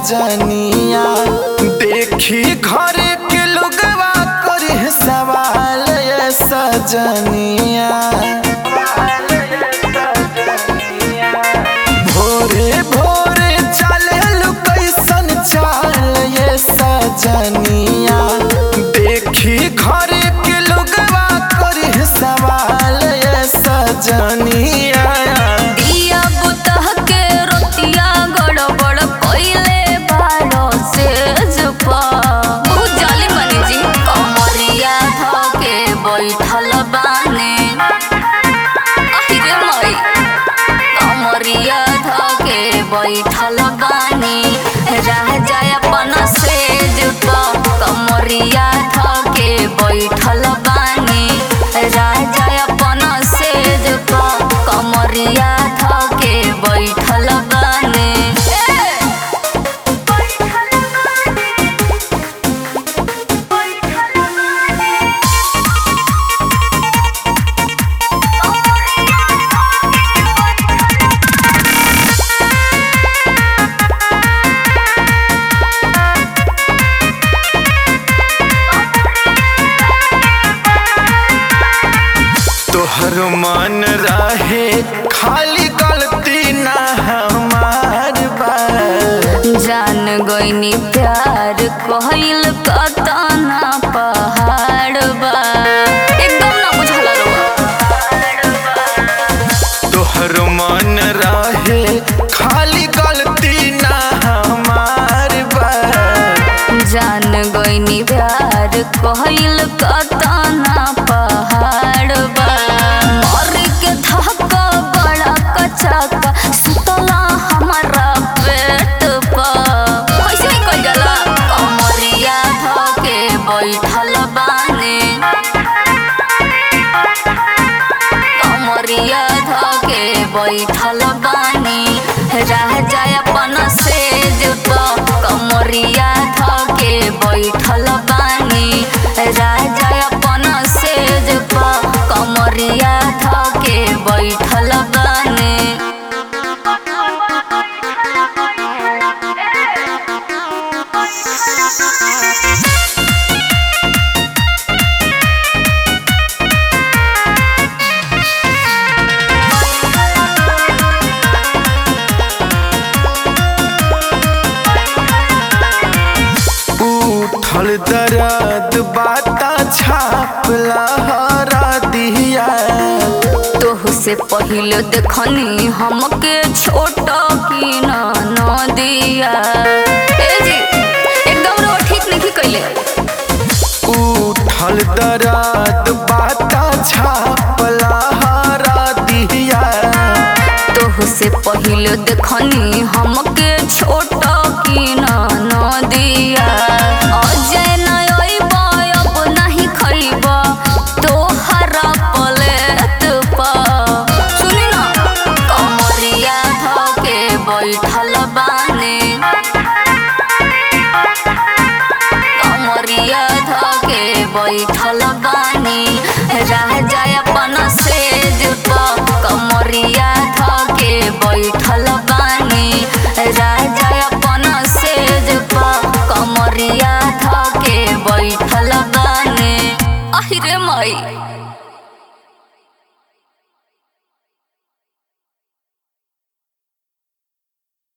सजनिया देखी घर के लोगवा करे सवाल ये सजनिया भोरे भोरे चले कैसन चाल ये सजनिया देखी घर के लोगवा करे सवाल ये सजनिया दिया बुतह के रोटिया गड़बड़ कइले बारो से जुपा बहुत जाली मनी जी कमरिया धके बैठल बाने अहिरे मई कमरिया धके बैठल बानी राजा अपन से जुपा कमरिया धके बैठल बानी राजा अपन से जुपा कमरिया धके बैठल बानी तोहर मन रहे खाली गलती ना हमार बा जान गईनी प्यार कहल कतना पहाड़ बा एकदम ना बुझल तोहर मन रहे खाली गलती ना हमार बा जान गईनी प्यार कहल कतना पहाड़ बा मर के धक्का बड़ा कचका सुतला हमारा पेट पा कैसे निकल जाला कमरिया धके बैठल बाने कमरिया धके बैठल बानी राजा अपन से जुप कमरिया धके बैठल बानी राजा अपन से जुप कमरिया धके बैठल बानी उठल दर्द बाता छाप लहरा दिया तोह से पहले देखनी हमके छोट की न दिया ए जी एकदम रो ठीक नहीं कैले उठल दर्द बाता छाप लहरा दिया तोह से पहले देखनी हमके छोट की न दिया अजय नय अब नहीं खइब तोहरा पलेत पा सुनी ना कमरिया धके बैठल बाने कमरिया धके बैठल बानी राजा अपन से जुप कमरिया धके बैठल बानी राजा अपन से जुप कमरिया धके बैठल बानी अहिरे मई